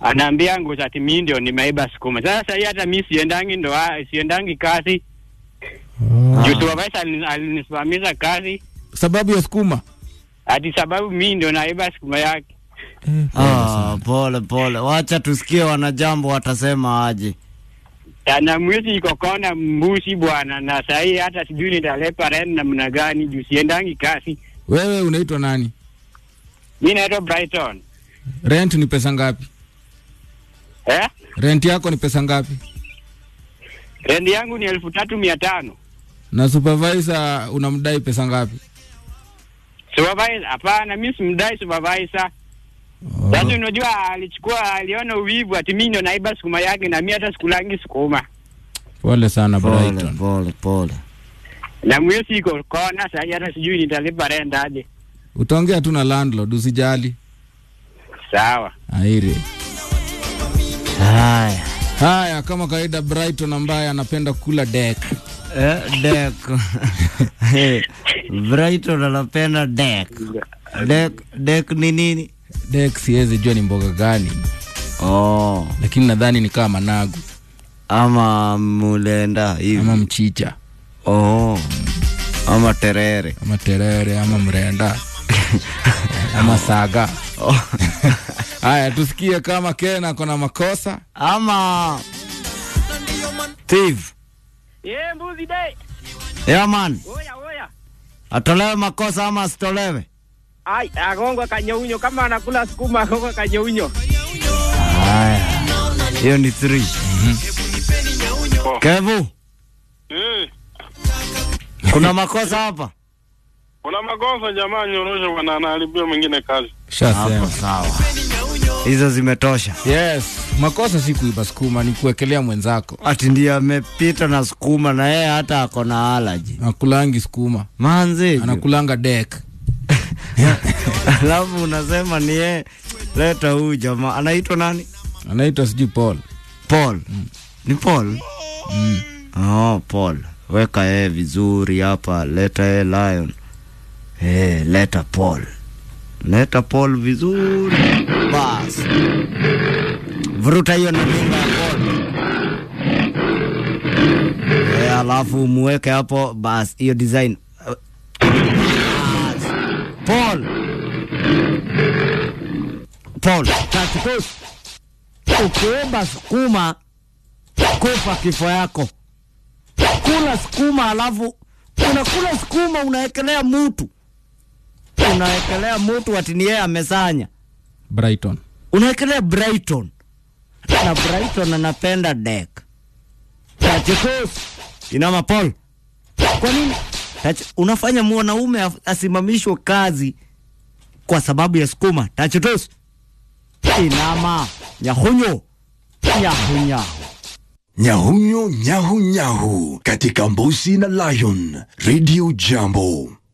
anaambia nguza ati mi ndio nimeiba sukuma. Sasa hii hata mi siendangi ndo siendangi kazi juu supervisor alini- alinisimamisha kazi Sababu ya sukuma. ati sababu mi ndio naiba sukuma yake. Ah, pole pole, wacha tusikie wanajambo watasema aje. Na mwezi iko kona mbushi bwana, na sahii hata sijui nitalepa rent namna gani juu siendangi kazi. Wewe unaitwa nani? Mi naitwa Brighton Rent ni pesa ngapi? eh? Rent yako ni pesa ngapi? Rent yangu ni elfu tatu mia tano. Na supervisor unamdai pesa ngapi? Supervisor? Hapana, mi simdai supervisor. Sasa unajua alichukua, aliona uwivu ati mi ndio naiba sukuma yake, na mi hata sikulangi sukuma, Pole sana Pole Brighton. pole pole. na mwezi iko kona sahii, hata sijui nitalipa rent aje. Utaongea tu na landlord usijali. Sawa. Airi. Haya. Haya, kama kawaida Brighton ambaye anapenda kula deck. Eh, dek. Eh, Brighton anapenda dek. Dek dek ni nini? Deck siwezi jua ni mboga gani, Oh, lakini nadhani ni kama managu ama mulenda hivi. ama mchicha Oh. Ama terere. ama terere ama mrenda ama saga. Oh. Haya, tusikie kama Ken ako na makosa. Ama Thief. Yeah, mbuzi dai. Yeah man, Oya oya. atolewe makosa ama asitolewe? Ai, agongwa kanyeunyo kama anakula sukuma agongwa kanyeunyo. Haya. Hiyo ni 3. Kevu, Eh, kuna makosa hapa? kuna makosa jamani, nyorosha bwana, anaharibia mwingine kazi. Shasema. Hapo sawa. Hizo zimetosha. Yes, makosa si kuiba sukuma, ni kuwekelea mwenzako. Ati ndiye amepita na sukuma na yeye hata ako na alaji. Anakulangi sukuma, Manzi. anakulanga deck. Alafu unasema ni yeye. Leta huyu jamaa. Anaitwa nani? Anaitwa sijui Paul. Paul. Ni Paul? Mm. Oh, Paul. Weka yeye vizuri hapa. Leta yeye Lion. Eh, leta Paul. Leta Paul vizuri. Bas. Vuruta hiyo na nyumba ya Paul. Eh, alafu muweke hapo bas hiyo design. Bas. Paul. Paul, tatu ukiomba sukuma kufa kifo yako. Kula sukuma alafu unakula sukuma unaekelea mutu, unaekelea mutu ati ni yeye amesanya, Brighton. unaekelea Brighton na Brighton anapenda dek tachikos inama Paul, kwa nini Tach, unafanya mwanaume af- asimamishwe kazi kwa sababu ya sukuma? Tachitos inama nyahunyo nyahunyahu Nyahunyo nyahu nyahu katika Mbuzi na Lion Radio Jambo.